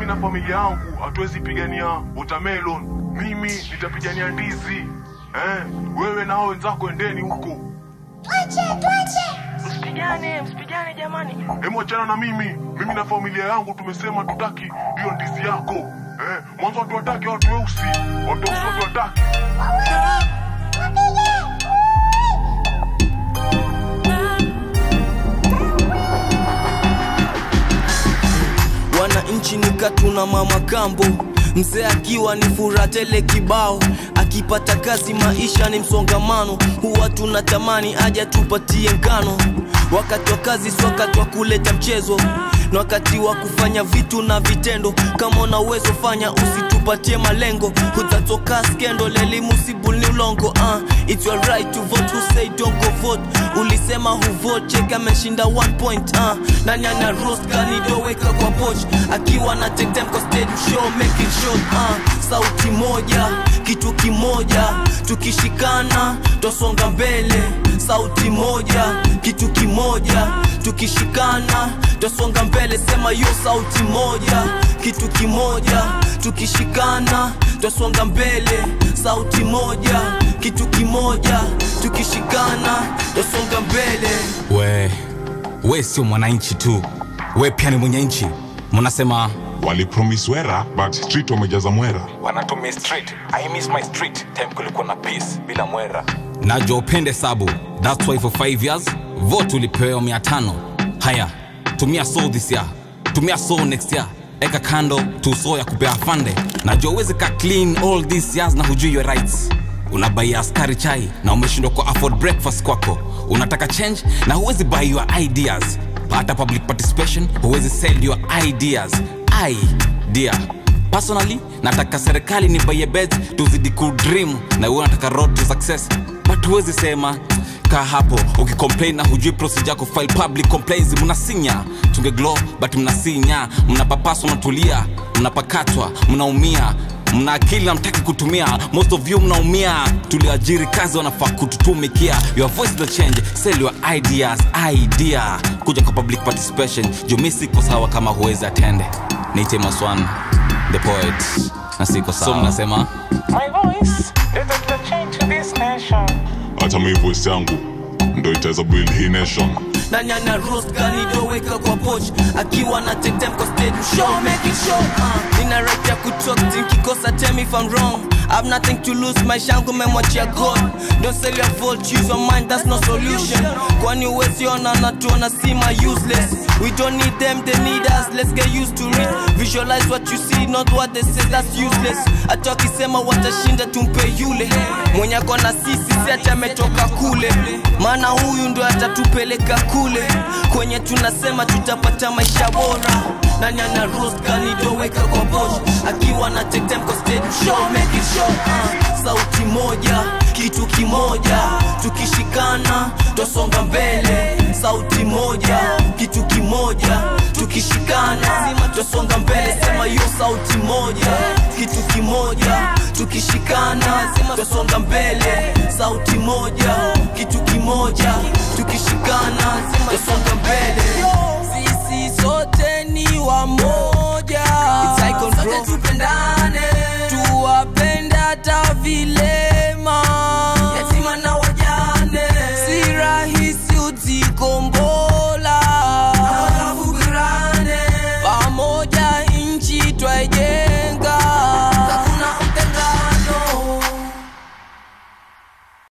mimi na familia yangu hatuwezi pigania watermelon mimi nitapigania ndizi eh, wewe nao wenzako endeni huko Msipigane, msipigane jamani. Hemu achana na mimi. Mimi na familia yangu tumesema tutaki hiyo ndizi yako. Eh, mwanzo watu wataki watu weusi. Watu weusi watu wataki. wananchi nikatuna mama kambo mzee akiwa ni furaha tele kibao akipata kazi maisha ni msongamano huwa tunatamani aja tupatie ngano wakati wa kazi si wakati wa kuleta mchezo na wakati wa kufanya vitu na vitendo kama una uwezo fanya usitupatie malengo hutatoka skendo lelimu sibuni ulongo uh, it's your right to vote who say don't go vote ulisema huvote cheka ameshinda one point uh, nani ana roast kanidoweka kwa poch akiwa na take time kwa stage show make it short uh, sauti moja kitu kimoja tukishikana twasonga mbele sauti moja kitu kimoja tukishikana twasonga mbele sema hiyo sauti moja kitu kimoja tukishikana twasonga mbele sauti moja kitu kimoja tukishikana twasonga mbele we we sio mwananchi tu we pia ni mwenye nchi mnasema Walipromise wera but street wamejaza mwera. wanatumia street i miss my street time kulikuwa na peace bila mwera najua upende sabu thats why for 5 years vote ulipewa mia tano haya tumia so this year tumia so next year eka kando tuso ya kupea fande najua uwezi ka clean all these years na hujui your rights unabaia askari chai na umeshindwa ku afford breakfast kwako unataka change na huwezi buy your ideas hata public participation huwezi sell your ideas idea personally nataka serikali ni baye bet tuzidi kudream na huwe nataka road to success but huwezi sema kaa hapo ukicomplain na hujui procedure ya kufile public complaints mnasinya tunge glow but mnasinya mnapapaswa mnatulia mnapakatwa mnaumia mna akili na mtaki kutumia most of you mnaumia tuliajiri kazi wanafaa kututumikia your voice the change sell your ideas idea kuja kwa public participation jumi siko sawa kama huwezi atende niite maswan the poet na siko sawa so mnasema My voice is the change to this nation. Hata mimi voice yangu ndo itaweza build hii nation. nani ana roast kanidoweka kwa poch akiwa na take time kwa stage show make it show uh, nina right ya kutalk nkikosa tell me if I'm wrong I've nothing to lose maisha yangu memwachia God don't sell your vote choose your mind that's no solution kwani uwezi ona natuona sima useless we don't need them they need us let's get used to it visualize what you see not what they say that's useless hata wakisema watashinda tumpe yule mwenye ako na sisi si ati ametoka kule maana huyu ndo atatupeleka kule kwenye tunasema tutapata maisha bora nani ana roast kanidoweka kwa bosh akiwa na take time kwa stage show make it show uh, sauti moja kitu kimoja tukishikana twasonga mbele sauti moja kitu kimoja tukishikana twasonga mbele sema hiyo sauti moja kitu kimoja tukishikana twasonga mbele sauti moja kitu kimoja tukishikana